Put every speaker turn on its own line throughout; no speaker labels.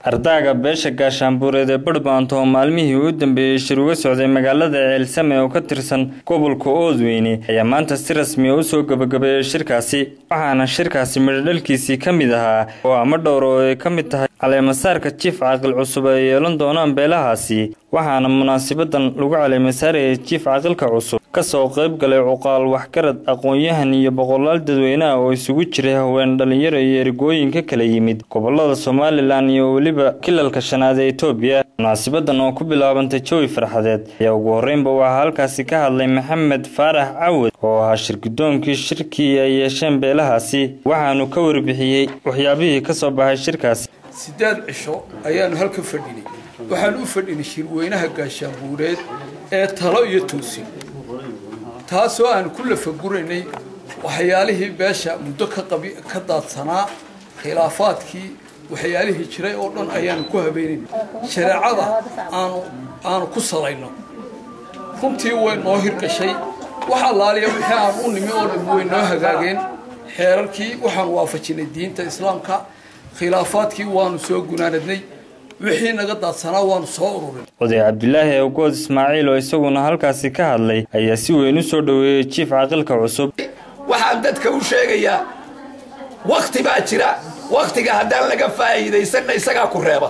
ardaaga beesha gaashaanbuureed ee badhbaanto oo maalmihii u dambeeyey shir uga socday magaalada ceelsame oo ka tirsan gobolka oodweyne ayaa maanta si rasmiya u soo gebagabeeyey shirkaasi waxaana shirkaasi midhodhalkiisii ka mid ahaa oo ama dhowr oo ay ka mid tahay caleemasaarka jiif caaqil cusub ay yeelan doonaan beelahaasi waxaana munaasibadan lagu caleemasaarayay jiif caaqilka cusub kasoo qayb galay cuqaal waxgarad aqoon-yahan iyo boqolaal dadweyneah oo isugu jiray haween dhalinyaro iyo ergooyin ka kala yimid gobolada somalilan iyo weliba kilalka shanaad ee etoobiya munaasibadan oo ku bilaabantay jawi farxadeed ayaa ugu horreynba waxaa halkaasi ka hadlay maxamed faarax cawad oo ahaa shirgudoonkii shirkii ay yeesheen beelahaasi waxaanu ka warbixiyey waxyaabihii ka soo baxay shirkaasi
siddeed cisho ayaanu halka fadhinay waxaan u fadhinay shirweynaha gaashaanbuureed ee talo iyo toosin taasoo aan ku lafaguraynay waxyaalihii beesha muddo ka daadsanaa khilaafaadkii waxyaalihii jiray oo dhan ayaanu ku habeenayna shareecada aanu aanu ku salayno runtii way noo hirgashay wax allaaliya wixii aan u nimi oo dhan way noo hagaageen xeerarkii waxaanu waafajinay diinta islaamka khilaafaadkii waanu soo gunaanadnay wixii naga daadsanaa waanu soo ururin
oday cabdilaahi awgood ismaaciil oo isaguna halkaasi ka hadlay ayaa si weyn u soo dhoweeyey jiif caaqilka cusub
waxaan dadka u sheegayaa wakti baa jira waktiga haddaan laga faa'iidaysanna isagaa ku reeba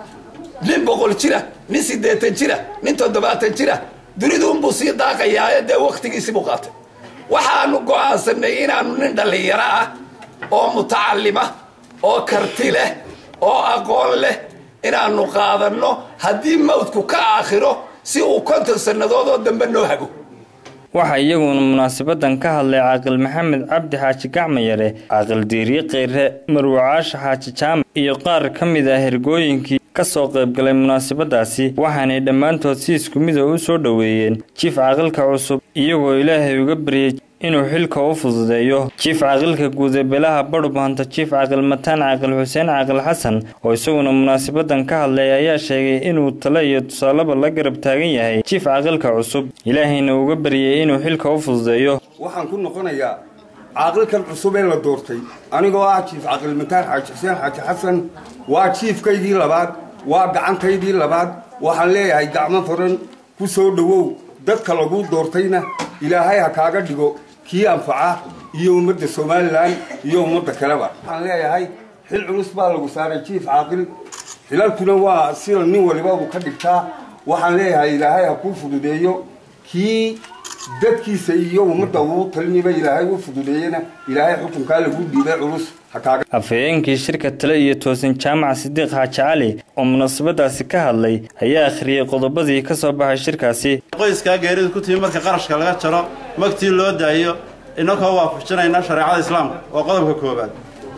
nin boqol jira nin siddeetan jira nin toddobaatan jira duniduunbuu sii daaqayaaye dee wakhtigiisi buu qaatay waxaanu go'aansanay inaannu nin dhallinyaro ah oo mutacallima oo karti leh oo aqoon leh inaannu qaadanno haddii mawdku ka aakhiro si uu konton sannadood oo dambe noo hago
waxaa iyaguna munaasabadan ka hadlay caaqil maxamed cabdi xaaji gacmayare caaqil diiriye kheyre marwacaasha xaaji jaamac iyo qaar ka mid ah hergooyinkii ka soo qaybgalay munaasabadaasi waxaanay dhammaantood si isku mida u soo dhoweeyeen jiif caaqilka cusub iyagoo ilaahay uga baryay inuu xilka u fududeeyo jiif caaqilka guud ee beelaha badhubahanta jiif caaqil mataan caaqil xuseen caaqil xasan oo isaguna munaasabadan ka hadlay ayaa sheegay inuu tale iyo tusaaleba la garab taagan yahay jiif caaqilka cusub ilaahayna uga baryay inuu xilka u fududeeyo
waxaan ku noqonayaa caaqilkan cusub ee la doortay anigoo ah jiif caaqil mataan xaaji xuseen xaaji xasan waa jiifkaydii labaad waa gacantaydii labaad waxaan leeyahay gacmo furan ku soo dhowow dadka lagu doortayna ilaahay ha kaaga dhigo kii anfaca iyo ummadda somalilan iyo ummadda kaleba waxaan leeyahay xil culus baa lagu saaray jiif caaqil xilalkuna waa sida nin waliba uu ka dhigtaa waxaan leeyahay ilaahay ha kuu fududeeyo kii dadkiisa iyo ummadda uu taliniba ilaahay u fududeeyena ilaahay xukunkaa lagu dhiibay culus
afhayeenkii shirka tale iyo toosin jaamac sidiiq xaaji cali oo munaasabadaasi ka hadlay ayaa akhriyey qodobadii ka soo baxay shirkaasi
qoyskaa geeridu ku timi marka qarashka laga jaro magtii loo daayo inakoo waafajinayna shareecada islaamka waa qodobka koowaad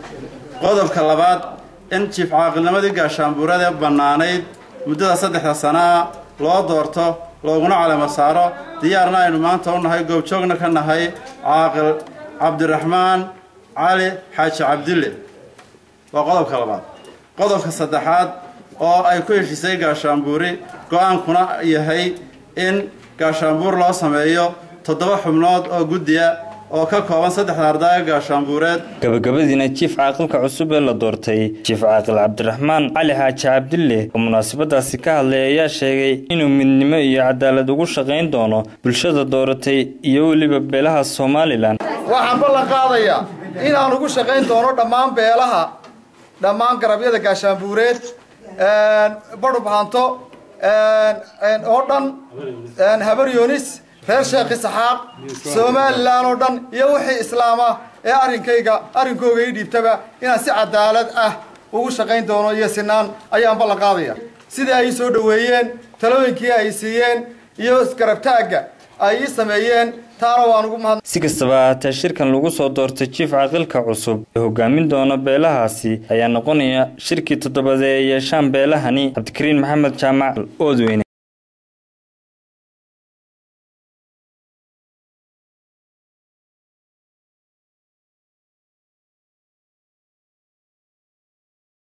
qodobka labaad in jiif caaqilnimadii gaashaanbuurada bannaanayd muddada saddexda sanaa loo doorto looguna calamo saaro diyaarna aynu maanta u nahay goobjoogna ka nahay caaqil cabdiraxmaan cali xaaji cabdille waa qodobka labaad qodobka saddexaad oo ay ku heshiisay gaashaanbuuri go-aankuna yahay in gaashaanbuur loo sameeyo toddoba xubnood oo guddiya oo ka kooban saddexda ardaaga gaashaanbuureed
gabagabadiina jiif caaqilka cusub ee la doortay jiif caaqil cabdiraxmaan cali xaaji cabdille oo munaasabadaasi ka hadlay ayaa sheegay inuu midnimo iyo cadaalad ugu shaqayn doono bulshada dooratay iyo weliba beelaha somalilan
waxaan ballan qaadayaa inaan ugu shaqayn doono dhammaan beelaha dhammaan garabyada gaashaanbuureed badhubhanto oo dhan habar yoonis reer sheekh isaxaaq somalilan oo dhan iyo wixii islaama ee arrinkayga arrinkooga ii dhiibtaba inaan si cadaalad ah ugu shaqayn doono iyo sinaan ayaan ballan qaadaya sidai ay soo dhoweeyeen talooyinkii ay siiyeen iyo isgarabtaagga ay ii sameeyeen
si kastaba ahaatee shirkan lagu soo doortay jiif caaqilka cusub ee hogaamin doona beelahaasi ayaa noqonaya shirkii toddobaad ee ay yeeshaan beelahani cabdikariin maxamed jaamac oodweyne